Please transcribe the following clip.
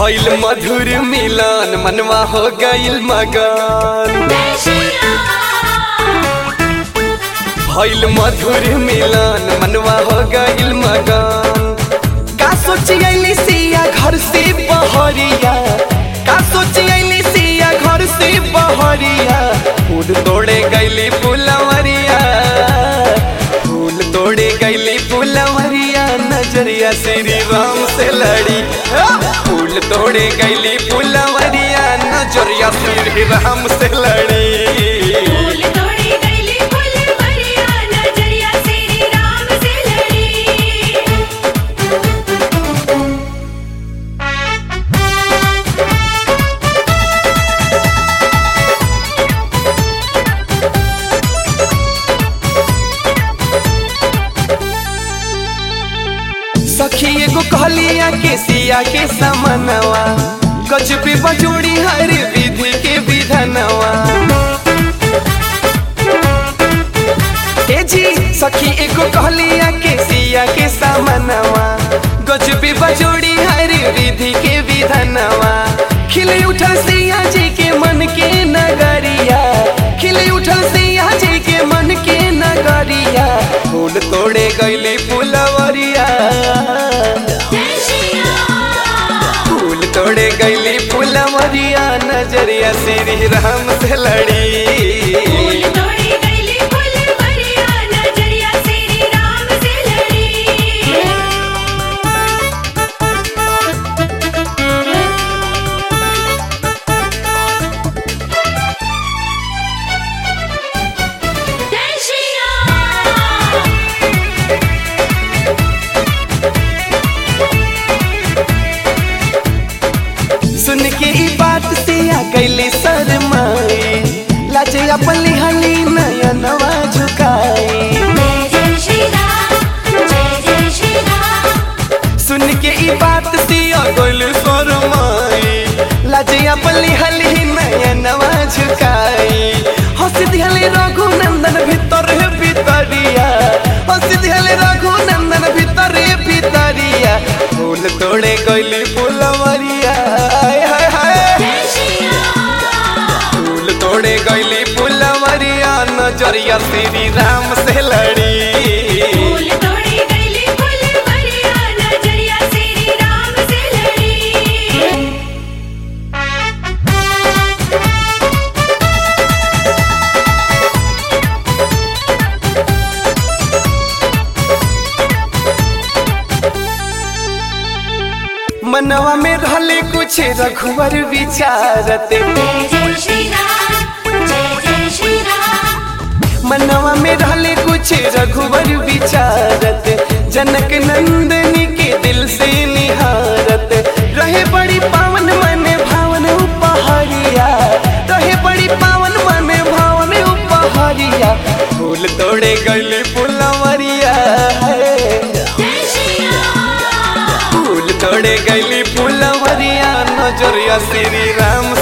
भइल मधुर मिलन मनवा हो गइल मगन भइल मधुर मिलन मनवा हो गइल मगन का सोची अइली सिया घर से बहरिया का सोची अइली सिया घर से बहरिया फूल तोड़े गइली फुलवरिया फूल तोड़े गइली फुलवरिया नजरिया श्री राम से लड़ी फूल तोड़े गइली फुलवरिया नजरिया श्री राम से लड़ी फूल तोड़ी गईली फुलवरिया नजरिया श्री राम से लड़ी सखी एगो कहलिया के सिया के समनवा गजबे बजोड़ी हर विधि के विधनवा ए जी सखी एगो कहलिया के सिया के समनवा गजबे बजोड़ी हर विधि के विधनवा खिले उठल सिया जी के मन के नगरिया खिले उठल सिया जी के मन के नगरिया फूल तोड़े गईली फुलवरिया फूल तोड़े गईली फुलवरिया नजरिया श्री राम से लड़ी फूल तोड़ी गईली फुलवरिया नजरिया श्री राम से लड़ी जय श्री राम सुन के ई बात से आ गईली शरमाई लाजे अपनी हली नयनवा झुकाई जय जय श्री राम जय जय श्री राम सुन के ई बात से आ गईली शरमाई लाजे अपनी हली नयनवा झुकाई हंस दिहले रघुनंदन भीतर है भीतरिया हंस दिहले रघुनंदन भीतर है भीतरिया फूल तोड़े गईली फुलवरिया हाय हाय हाय जय श्री राम फूल तोड़े गईली फुलवरिया नजरिया श्री राम से लड़ी फूल तोड़ी गईली फुलवरिया नजरिया श्री राम से लड़ी मनवा में रहले कुछ रघुवर विचारत जय जय श्री राम जय जय श्री राम मनवा में रहले कुछ रघुवर विचारत जनक नंदनी के दिल से निहारत रहे बड़ी पावन मन भावन उपहारिया रहे बड़ी पावन मन भावन उपहारिया फूल तोड़े गईली फुलवरिया जय श्री राम फूल तोड़े गईली फुलवरिया नजरिया श्री राम